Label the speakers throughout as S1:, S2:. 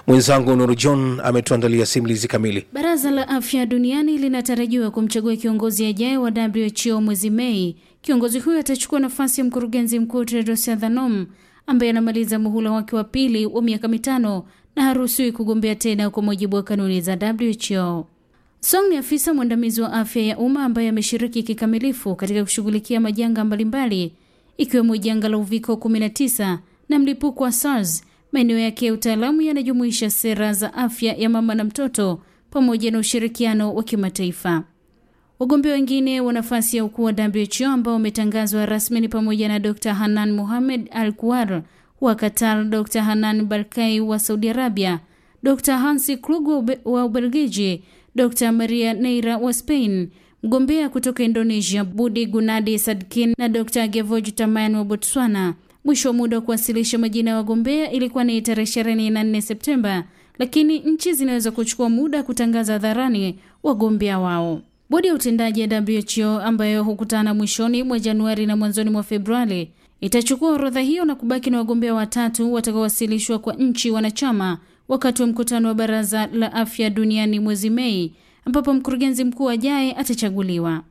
S1: Mwenzangu Nuru John ametuandalia simulizi kamili.
S2: Baraza la Afya Duniani linatarajiwa kumchagua kiongozi ajaye wa WHO mwezi Mei. Kiongozi huyo atachukua nafasi ya mkurugenzi mkuu Tedros Adhanom ambaye anamaliza muhula wake wa pili wa miaka mitano na haruhusiwi kugombea tena kwa mujibu wa kanuni za WHO. Song ni afisa mwandamizi wa afya ya umma ambaye ameshiriki kikamilifu katika kushughulikia majanga mbalimbali ikiwemo janga la uviko 19 na mlipuko wa SARS. Maeneo yake ya utaalamu yanajumuisha sera za afya ya mama na mtoto pamoja na ushirikiano wa kimataifa. Wagombea wengine wa nafasi ya ukuu wa WHO ambao wametangazwa rasmi ni pamoja na Dr Hanan Mohamed Al Kuwar wa Qatar, Dr Hanan Barkai wa Saudi Arabia, Dr Hansi Klug wa Ubelgiji, Dr Maria Neira wa Spain, mgombea kutoka Indonesia Budi Gunadi Sadkin na Dr Gevorge Tamayan wa Botswana. Mwisho wa muda wa kuwasilisha majina ya wagombea ilikuwa ni tarehe 24 Septemba, lakini nchi zinaweza kuchukua muda kutangaza hadharani wagombea wao. Bodi ya utendaji ya WHO ambayo hukutana mwishoni mwa Januari na mwanzoni mwa Februari itachukua orodha hiyo na kubaki na wagombea watatu watakaowasilishwa kwa nchi wanachama wakati wa mkutano wa Baraza la Afya Duniani mwezi Mei, ambapo mkurugenzi mkuu ajaye atachaguliwa.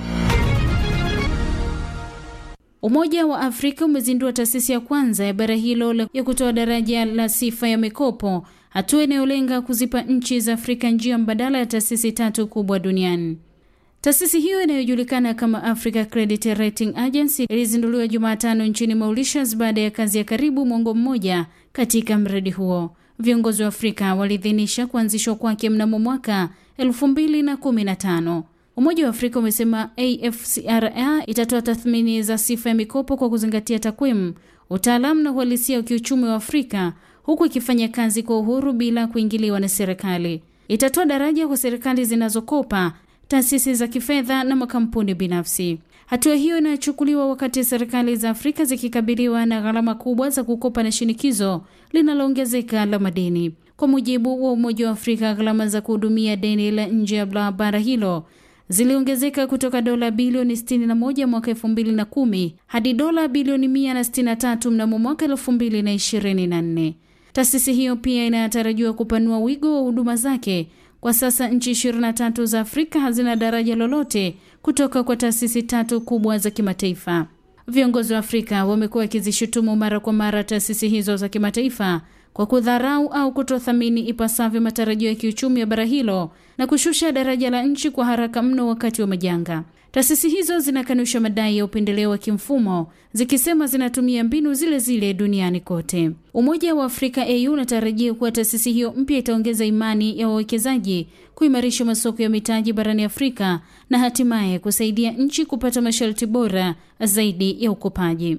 S2: Umoja wa Afrika umezindua taasisi ya kwanza ya bara hilo ya kutoa daraja la sifa ya mikopo, hatua inayolenga kuzipa nchi za Afrika njia mbadala ya taasisi tatu kubwa duniani. Taasisi hiyo inayojulikana kama Africa Credit Rating Agency ilizinduliwa Jumatano nchini Mauritius baada ya kazi ya karibu mwongo mmoja katika mradi huo. Viongozi wa Afrika waliidhinisha kuanzishwa kwake mnamo mwaka 2015. Umoja wa Afrika umesema AFCRA itatoa tathmini za sifa ya mikopo kwa kuzingatia takwimu, utaalamu na uhalisia wa kiuchumi wa Afrika, huku ikifanya kazi kwa uhuru bila kuingiliwa na serikali. Itatoa daraja kwa serikali zinazokopa, taasisi za kifedha na makampuni binafsi. Hatua hiyo inachukuliwa wakati serikali za Afrika zikikabiliwa na gharama kubwa za kukopa na shinikizo linaloongezeka la madeni. Kwa mujibu wa Umoja wa Afrika, gharama za kuhudumia deni la nje ya bara hilo ziliongezeka kutoka dola bilioni 61 mwaka 2010 hadi dola bilioni 163 mnamo mwaka 2024. Taasisi hiyo pia inatarajiwa kupanua wigo wa huduma zake. Kwa sasa nchi 23 za Afrika hazina daraja lolote kutoka kwa taasisi tatu kubwa za kimataifa. Viongozi wa Afrika wamekuwa wakizishutumu mara kwa mara taasisi hizo za kimataifa kwa kudharau au kutothamini ipasavyo matarajio ya kiuchumi ya bara hilo na kushusha daraja la nchi kwa haraka mno wakati wa majanga. Taasisi hizo zinakanusha madai ya upendeleo wa kimfumo zikisema zinatumia mbinu zile zile duniani kote. Umoja wa Afrika AU unatarajia kuwa taasisi hiyo mpya itaongeza imani ya wawekezaji, kuimarisha masoko ya mitaji barani Afrika na hatimaye kusaidia nchi kupata masharti bora zaidi ya ukopaji.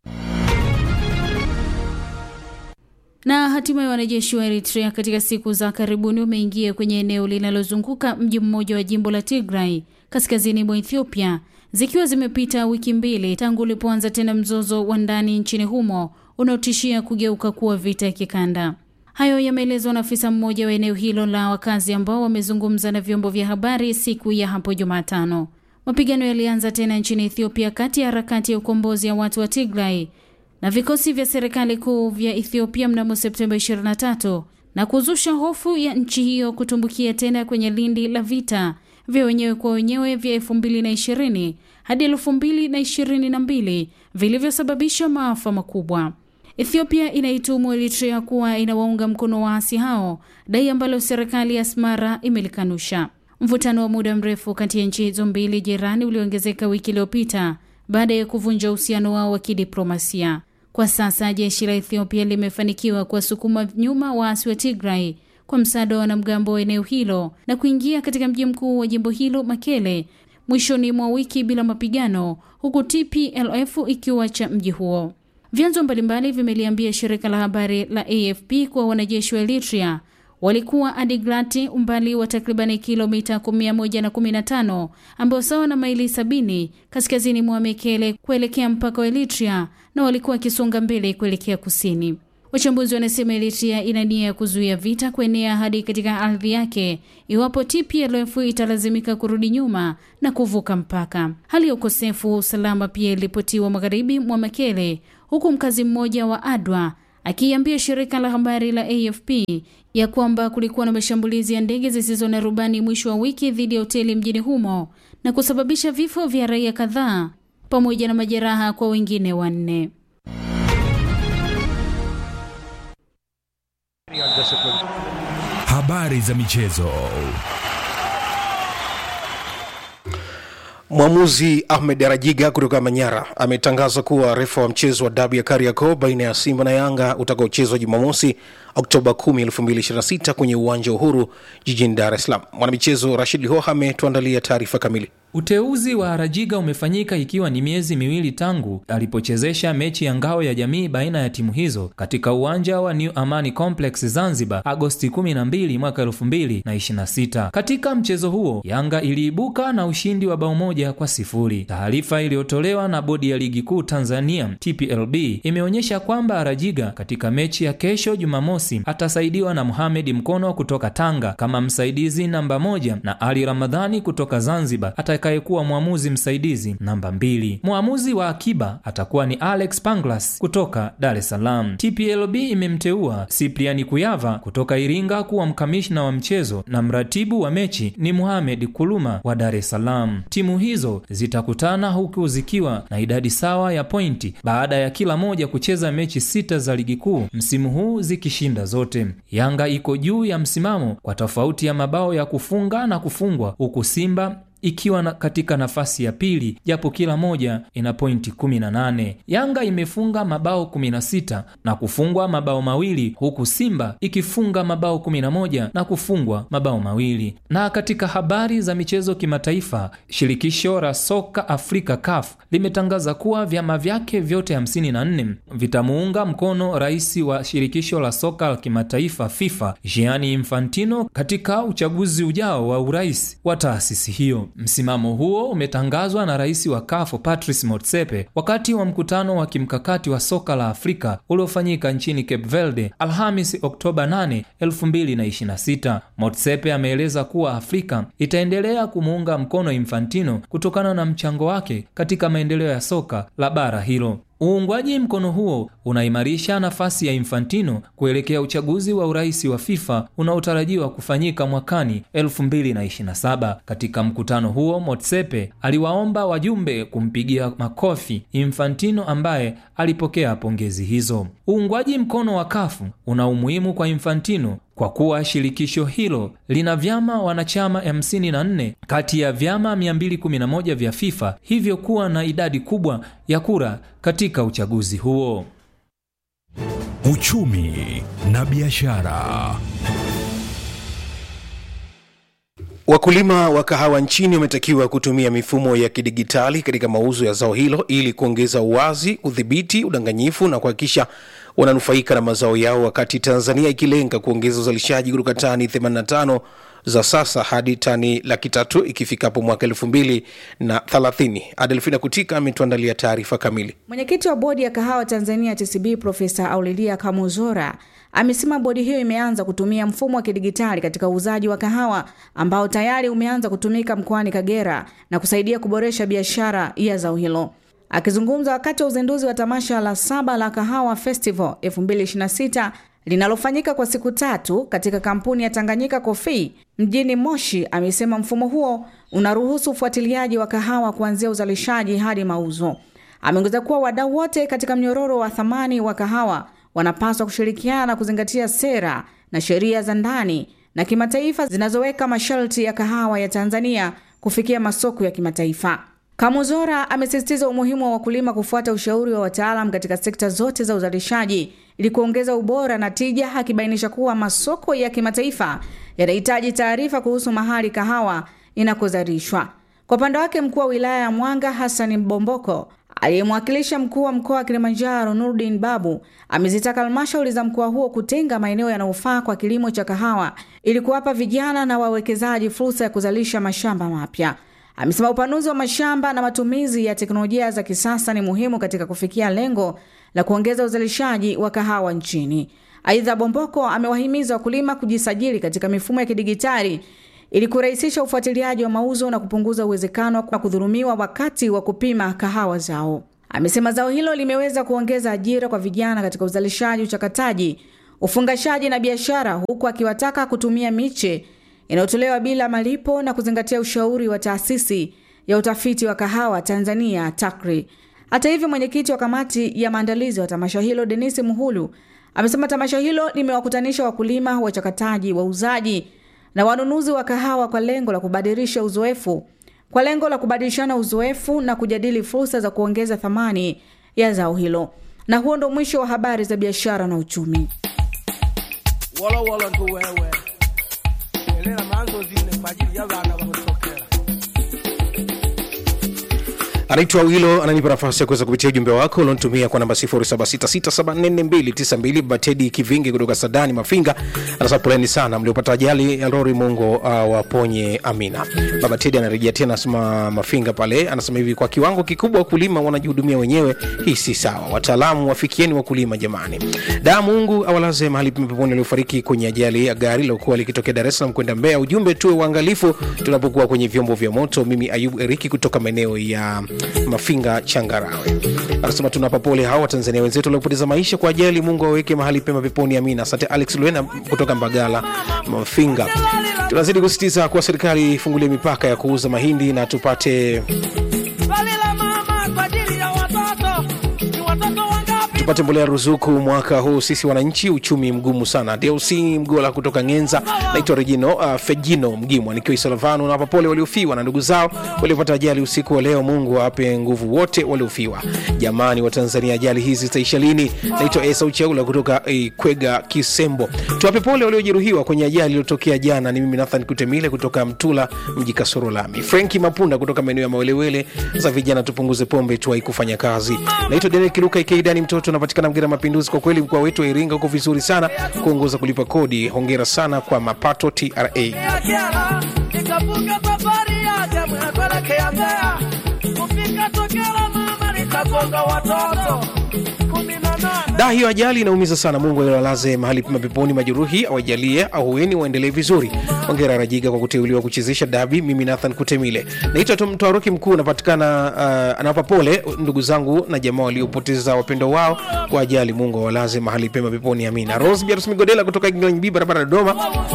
S2: Na hatimaye wanajeshi wa Eritrea katika siku za karibuni wameingia kwenye eneo linalozunguka mji mmoja wa jimbo la Tigray kaskazini mwa Ethiopia, zikiwa zimepita wiki mbili tangu ulipoanza tena mzozo wa ndani nchini humo unaotishia kugeuka kuwa vita ya kikanda. Hayo yameelezwa na afisa mmoja wa eneo hilo la wakazi ambao wamezungumza na vyombo vya habari siku ya hapo Jumatano. Mapigano yalianza tena nchini Ethiopia kati ya harakati ya ukombozi ya watu wa Tigray na vikosi vya serikali kuu vya Ethiopia mnamo Septemba 23 na kuzusha hofu ya nchi hiyo kutumbukia tena kwenye lindi la vita vya wenyewe kwa wenyewe vya 2020 hadi 2022 vilivyosababisha maafa makubwa. Ethiopia inaitumu Eritrea kuwa inawaunga mkono waasi hao, dai ambalo serikali ya Asmara imelikanusha. Mvutano wa muda mrefu kati ya nchi hizo mbili jirani uliongezeka wiki iliyopita baada ya kuvunja uhusiano wao wa kidiplomasia. Kwa sasa jeshi la Ethiopia limefanikiwa kuwasukuma nyuma waasi wa Tigray kwa msaada wa wanamgambo wa eneo hilo na kuingia katika mji mkuu wa jimbo hilo Makele mwishoni mwa wiki bila mapigano, huku TPLF ikiuacha mji huo. Vyanzo mbalimbali vimeliambia shirika la habari la AFP kuwa wanajeshi wa Eritrea walikuwa Adiglati, umbali wa takribani kilomita 115 ambao sawa na maili sabini kaskazini mwa Mekele kuelekea mpaka wa Eritrea, na walikuwa wakisonga mbele kuelekea kusini. Wachambuzi wanasema Eritrea ina nia ya kuzuia vita kuenea hadi katika ardhi yake iwapo TPLF italazimika kurudi nyuma na kuvuka mpaka. Hali ya ukosefu wa usalama pia iliripotiwa magharibi mwa Mekele, huku mkazi mmoja wa Adwa akiambia shirika la habari la AFP ya kwamba kulikuwa na mashambulizi ya ndege zisizo na rubani mwisho wa wiki dhidi ya hoteli mjini humo na kusababisha vifo vya raia kadhaa pamoja na majeraha kwa wengine wanne.
S3: Habari za michezo.
S1: Mwamuzi Ahmed Arajiga kutoka Manyara ametangaza kuwa refa wa mchezo wa dabi ya Kariakoo baina ya Simba na Yanga utakaochezwa Jumamosi Oktoba 10, 2026 kwenye uwanja wa Uhuru jijini Dar es Salaam. Mwanamichezo Rashid Lihoha ametuandalia taarifa kamili.
S4: Uteuzi wa Arajiga umefanyika ikiwa ni miezi miwili tangu alipochezesha mechi ya ngao ya jamii baina ya timu hizo katika uwanja wa New Amani Complex Zanzibar Agosti 12 mwaka 2026. Katika mchezo huo Yanga iliibuka na ushindi wa bao moja kwa sifuri. Taarifa iliyotolewa na bodi ya ligi kuu Tanzania TPLB imeonyesha kwamba Arajiga katika mechi ya kesho Jumamosi atasaidiwa na Mohamed Mkono kutoka Tanga kama msaidizi namba moja na Ali Ramadhani kutoka Zanzibar atakayekuwa mwamuzi msaidizi namba mbili. Mwamuzi wa akiba atakuwa ni Alex Panglas kutoka Dar es Salaam. TPLB imemteua Cyprian Kuyava kutoka Iringa kuwa mkamishna wa mchezo na mratibu wa mechi ni Mohamed Kuluma wa Dar es Salaam. Timu hizo zitakutana huku zikiwa na idadi sawa ya pointi baada ya kila moja kucheza mechi sita za ligi kuu msimu huu zikishinda zote. Yanga iko juu ya msimamo kwa tofauti ya mabao ya kufunga na kufungwa huku Simba ikiwa na katika nafasi ya pili japo kila moja ina pointi 18. Yanga imefunga mabao 16 na kufungwa mabao mawili huku Simba ikifunga mabao 11 na kufungwa mabao mawili. Na katika habari za michezo kimataifa, shirikisho la soka Afrika CAF limetangaza kuwa vyama vyake vyote 54 vitamuunga mkono rais wa shirikisho la soka la kimataifa FIFA Gianni Infantino katika uchaguzi ujao wa urais wa taasisi hiyo. Msimamo huo umetangazwa na rais wa CAF Patrice Motsepe wakati wa mkutano wa kimkakati wa soka la Afrika uliofanyika nchini Cape Verde Alhamis Oktoba 8, 2026. Motsepe ameeleza kuwa Afrika itaendelea kumuunga mkono Infantino kutokana na mchango wake katika maendeleo ya soka la bara hilo. Uungwaji mkono huo unaimarisha nafasi ya Infantino kuelekea uchaguzi wa urais wa FIFA unaotarajiwa kufanyika mwakani 2027. Katika mkutano huo, Motsepe aliwaomba wajumbe kumpigia makofi Infantino ambaye alipokea pongezi hizo. Uungwaji mkono wa kafu una umuhimu kwa Infantino kwa kuwa shirikisho hilo lina vyama wanachama 54 kati ya vyama 211 vya FIFA, hivyo kuwa na idadi kubwa ya kura katika uchaguzi huo.
S3: Uchumi na biashara.
S1: Wakulima wa kahawa nchini wametakiwa kutumia mifumo ya kidigitali katika mauzo ya zao hilo ili kuongeza uwazi, udhibiti, udanganyifu na kuhakikisha wananufaika na mazao yao, wakati Tanzania ikilenga kuongeza uzalishaji kutoka tani 85 za sasa hadi tani laki tatu ikifikapo mwaka elfu mbili na thelathini. Adelfina Kutika ametuandalia taarifa kamili.
S5: Mwenyekiti wa bodi ya kahawa Tanzania TCB Profesa Aulilia Kamuzora amesema bodi hiyo imeanza kutumia mfumo wa kidigitali katika uuzaji wa kahawa ambao tayari umeanza kutumika mkoani Kagera na kusaidia kuboresha biashara ya zao hilo. Akizungumza wakati wa uzinduzi wa tamasha la saba la Kahawa Festival 2026 linalofanyika kwa siku tatu katika kampuni ya Tanganyika Coffee mjini Moshi, amesema mfumo huo unaruhusu ufuatiliaji wa kahawa kuanzia uzalishaji hadi mauzo. Ameongeza kuwa wadau wote katika mnyororo wa thamani wa kahawa wanapaswa kushirikiana na kuzingatia sera na sheria za ndani na kimataifa zinazoweka masharti ya kahawa ya Tanzania kufikia masoko ya kimataifa. Kamuzora amesisitiza umuhimu wa wakulima kufuata ushauri wa wataalam katika sekta zote za uzalishaji ili kuongeza ubora na tija, akibainisha kuwa masoko ya kimataifa yanahitaji taarifa kuhusu mahali kahawa inakozalishwa. Kwa upande wake, mkuu wa wilaya ya Mwanga Hassan Mbomboko aliyemwakilisha mkuu wa mkoa wa Kilimanjaro Nurdin Babu amezitaka halmashauri za mkoa huo kutenga maeneo yanayofaa kwa kilimo cha kahawa ili kuwapa vijana na wawekezaji fursa ya kuzalisha mashamba mapya. Amesema upanuzi wa mashamba na matumizi ya teknolojia za kisasa ni muhimu katika kufikia lengo la kuongeza uzalishaji wa kahawa nchini. Aidha, Bomboko amewahimiza wakulima kujisajili katika mifumo ya kidigitali ili kurahisisha ufuatiliaji wa mauzo na kupunguza uwezekano wa kudhulumiwa wakati wa kupima kahawa zao. Amesema zao hilo limeweza kuongeza ajira kwa vijana katika uzalishaji, uchakataji, ufungashaji na biashara, huku akiwataka kutumia miche inayotolewa bila malipo na kuzingatia ushauri wa taasisi ya utafiti wa kahawa Tanzania TACRI. Hata hivyo, mwenyekiti wa kamati ya maandalizi wa tamasha hilo Denisi Muhulu amesema tamasha hilo limewakutanisha wakulima, wachakataji, wauzaji na wanunuzi wa kahawa kwa lengo la kubadilisha uzoefu kwa lengo la kubadilishana uzoefu na kujadili fursa za kuongeza thamani ya zao hilo. Na huo ndo mwisho wa habari za biashara na uchumi.
S6: wolo wolo ntu wewe elera manzo zine kwa ajili ya bana bakutokera
S1: anaitwa wilo ananipa nafasi ya kuweza kupitia ujumbe wako ulionitumia kwa namba 0766744292 batedi kivingi kutoka sadani mafinga anasema poleni sana mliopata ajali ya lori mungu uh, waponye amina baba tedi anarejea tena anasema mafinga pale anasema hivi kwa kiwango kikubwa wakulima wanajihudumia wenyewe hii si sawa wataalamu wafikieni wakulima jamani daa mungu awalaze mahali peponi waliofariki kwenye ajali ya gari lilokuwa likitokea dar es salaam kwenda mbeya ujumbe tuwe uangalifu tunapokuwa kwenye vyombo vya moto mimi ayubu eriki kutoka maeneo ya mafinga changarawe anasema tunapa pole hawa watanzania wenzetu waliopoteza maisha kwa ajali mungu aweke mahali pema peponi amina asante alex luena kutoka mbagala mafinga tunazidi kusisitiza kuwa serikali ifungulie mipaka ya kuuza mahindi na tupate
S6: swali la mama kwa ajili ya watoto ni watoto wangapi
S1: tupate mbolea ruzuku mwaka huu sisi wananchi uchumi mgumu sana dlc mgola kutoka ngenza naitwa regino uh, fejino mgimwa nikiwa isalavano na wapapole waliofiwa na ndugu zao waliopata ajali usiku wa leo mungu awape nguvu wote waliofiwa jamani wa tanzania ajali hizi zitaisha lini naitwa esa ucheula kutoka eh, kwega kisembo tuwape pole waliojeruhiwa kwenye ajali iliyotokea jana ni mimi nathan kutemile kutoka mtula mji kasoro lami frenki mapunda kutoka maeneo ya mawelewele za vijana tupunguze pombe tuwai kufanya kazi naitwa derek luka ikeidani mtoto napatikana mgera mapinduzi kwa kweli mkoa wetu wa iringa uko vizuri sana kuongoza kulipa kodi hongera sana kwa mapato tra
S6: Kiara, nikavuka safari yake mwekuelekea Mbeya, kufika Tokela mama nikagonga watoto kumi na nane.
S1: da hiyo ajali inaumiza sana mungu awalaze mahali pema peponi majeruhi awajalie ahueni waendelee vizuri ongera rajiga kwa kuteuliwa kuchezesha dabi mimi nathan kutemile naitwa tu mtawaruki mkuu napatikana uh, anawapa pole ndugu zangu na jamaa waliopoteza wapendo wao kwa ajali mungu awalaze mahali pema peponi amina rose biarus migodela kutoka Gingilany barabara dodoma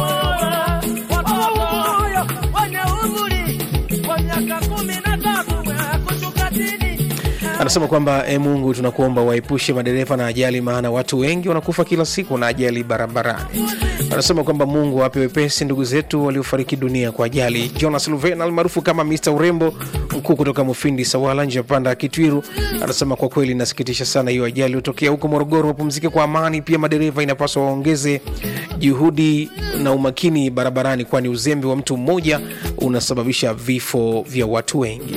S6: Watoto moyo wenye umri wa miaka kumi na tatu kushuka chini
S1: anasema kwamba e mungu tunakuomba waepushe madereva na ajali maana watu wengi wanakufa kila siku na ajali barabarani anasema kwamba mungu awape wepesi ndugu zetu waliofariki dunia kwa ajali jonas luven almaarufu kama mr urembo mkuu kutoka mufindi sawala nje ya panda kitwiru anasema kwa kweli inasikitisha sana hiyo ajali iliyotokea huko morogoro wapumzike kwa amani pia madereva inapaswa waongeze juhudi na umakini barabarani kwani uzembe wa mtu mmoja unasababisha vifo vya watu wengi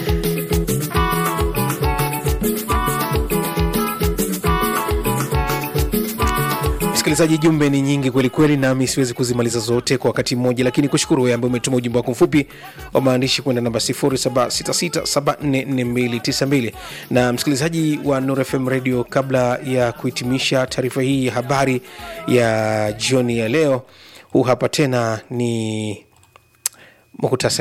S1: msikilizaji jumbe ni nyingi kwelikweli nami siwezi kuzimaliza zote kwa wakati mmoja lakini kushukuru wewe ambaye umetuma ujumbe wako mfupi wa maandishi kwenda namba 0766744292 na msikilizaji wa Nuru fm radio kabla ya kuhitimisha taarifa hii ya habari ya jioni ya leo huu hapa tena ni muhtasari